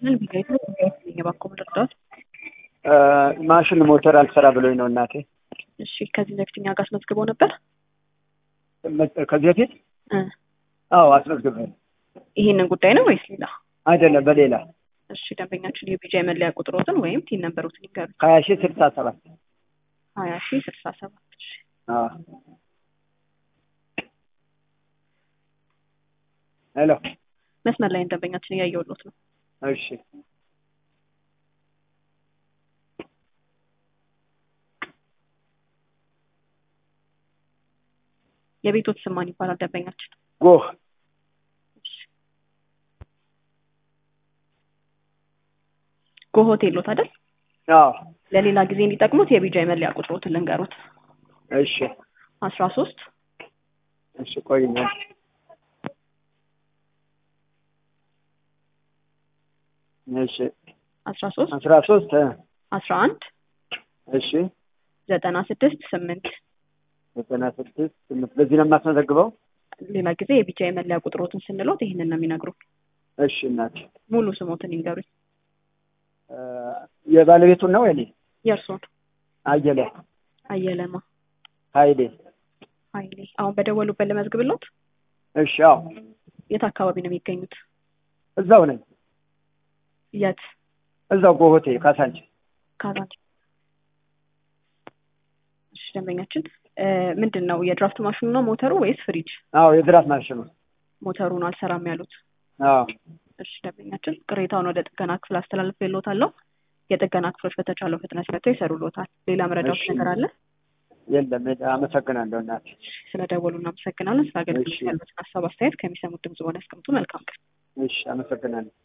ምን ቢጋይት ነው ቢጋይት እባክዎ ምን ልርዳዎት? ማሽን ሞተር አልሰራ ብሎኝ ነው እናቴ። እሺ ከዚህ በፊት እኛ ጋር አስመዝግበው ነበር? ከዚህ በፊት እ አዎ አስመዝግቤ ይሄንን ጉዳይ ነው ወይስ ሌላ? አይደለም በሌላ እሺ ደንበኛችን የቢጃይ መለያ ቁጥሮትን ወይም ቲን ነንበሮትን ይንገሩ። ሀያ ሺህ ስልሳ ሰባት ሀያ ሺህ ስልሳ ሰባት እሺ አዎ ሄሎ መስመር ላይ ደንበኛችን እያየሁሎት ነው። እሺ የቤቶት ስም ማን ይባላል ደንበኛችን? ጎህ ጎ ሆቴል ሎት አይደል? አዎ ለሌላ ጊዜ እንዲጠቅሙት የቢጃይ መለያ ቁጥሮትን ልንገሩት። እሺ አስራ ሶስት እሺ ቆይኛ እሺ አስራ ሶስት አስራ ሶስት አስራ አንድ እሺ ዘጠና ስድስት ስምንት ዘጠና ስድስት ስምንት በዚህ ነው የማስመዘግበው ሌላ ጊዜ የቢጃይ መለያ ቁጥሮትን ስንሎት ይህንን ነው የሚነግሩ። እሺ እናቴ ሙሉ ስሞትን ይንገሩኝ። የባለቤቱን ነው የኔ የእርሶን? አየለ አየለማ ሀይሌ ሀይሌ። አሁን በደወሉበት ልመዝግብሎት? እሺ አዎ የት አካባቢ ነው የሚገኙት? እዛው ነኝ የት? እዛው ጎሆቴ ካሳንች ካዛንች። እሺ ደንበኛችን ምንድን ነው የድራፍት ማሽኑ ነው ሞተሩ ወይስ ፍሪጅ? አዎ የድራፍት ማሽኑ ሞተሩን አልሰራም ያሉት። አዎ እሺ ደንበኛችን ቅሬታውን ወደ ጥገና ክፍል አስተላልፌልዎታለሁ። የጥገና ክፍሎች በተቻለው ፍጥነት መጥተው ይሰሩልዎታል። ሌላ መረዳት እሺ። ነገር አለ? የለም አመሰግናለሁ እናቴ ስለደወሉ እናመሰግናለን። ስለ አገልግሎት እሺ። ያሉትን ሀሳብ አስተያየት ከሚሰሙት ድምጽ በሆነ ያስቀምጡ። መልካም ቀን። እሺ አመሰግናለሁ